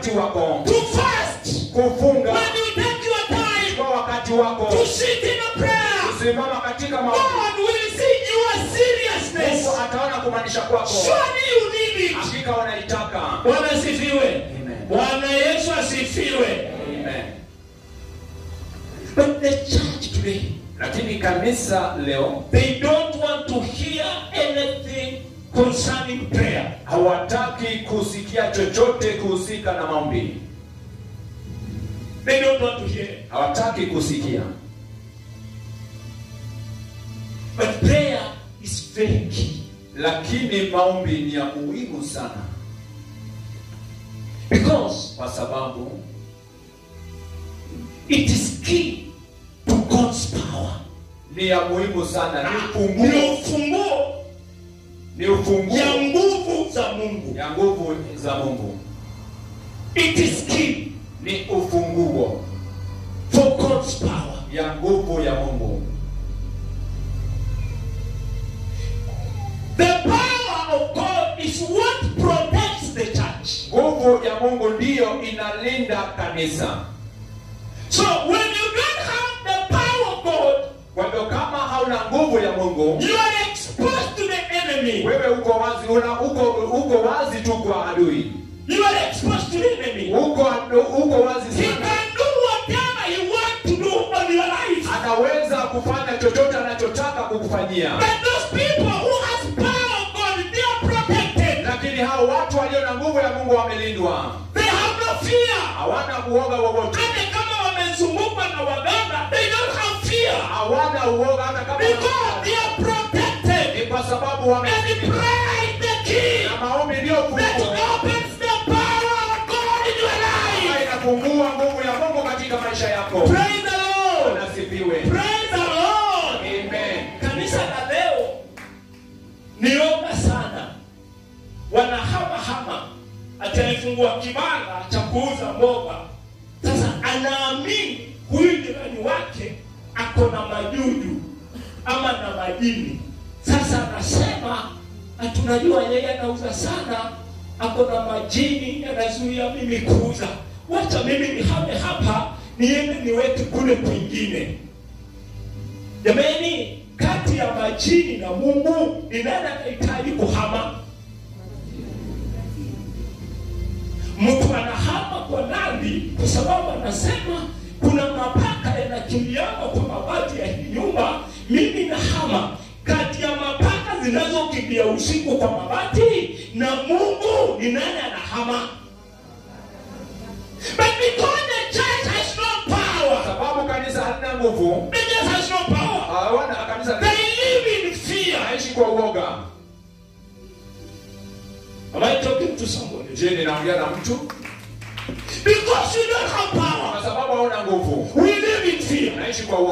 wakati wako to fast, kufunga when you take your time kwa wakati wako to sit in a prayer, kusimama katika maombi God will see your seriousness. Mungu ataona kumaanisha kwako Surely you need it. hakika wanaitaka Bwana asifiwe. Amen. Bwana Yesu asifiwe. Amen. But the church today, lakini kanisa leo they don't want to hear anything concerning prayer. hawataki kusikia chochote kuhusika na maombi They don't want to hear. it. hawataki kusikia But prayer is very key lakini maombi ni ya muhimu sana because kwa sababu it is key to God's power. ni ya muhimu sana ni Ni ufunguo ufunguo ni ufunguo ya nguvu za Mungu. ya nguvu za mungu It is key ni ufunguo for God's power. ya nguvu ya mungu The power of God is what protects the church. nguvu ya mungu ndiyo inalinda kanisa So when you don't have the power of God, kwa hivyo kama hauna nguvu ya mungu you are exposed to the enemy. wewe uko wazi una, uko, uko wazi tu kwa adui You are exposed to the enemy. uko, uko wazi He sana can do whatever he wants to do on your life. anaweza kufanya chochote anachotaka kukufanyia But those people who has power of God, they are protected. lakini hao watu walio na nguvu ya mungu wamelindwa They have no fear. hawana uoga wowote Hata kama wamezungukwa na waganga, they don't have fear. hawana uoga hata kama Because they are protected. ni kwa sababu wame And the prayer is the key na maombi ndiyo that funguo opens the power of God in your ambayo life. inafungua nguvu ya mungu katika maisha yako Praise the Lord. nasifiwe Praise the Lord. amen Kanisa la leo nioga sana, wanahamahama ati alifungua kibanda cha kuuza mboga. Sasa anaamini huyu jirani wake ako na majuju ama na majini. Sasa anasema ati unajua yeye anauza sana, ako na majini yanazuia mimi kuuza, wacha mimi nihame hapa niende niweke kule kwingine. Jamani, kati ya majini na Mungu ni nani anahitaji kuhama? Mtu anahama kwa nani? Kwa sababu anasema kuna mapaka yanakimbiana kwa mabati ya hii nyumba, mimi nahama. Kati ya mapaka zinazokimbia usiku kwa mabati na Mungu ni nani anahama? But because the church has no power, sababu kanisa halina nguvu the church has no power. hawana kanisa They live in fear. naishi kwa uoga Am I talking to somebody? je ninaongea na mtu Because you don't have power. kwa sababu hauna nguvu We live in fear. naishi kwa uoga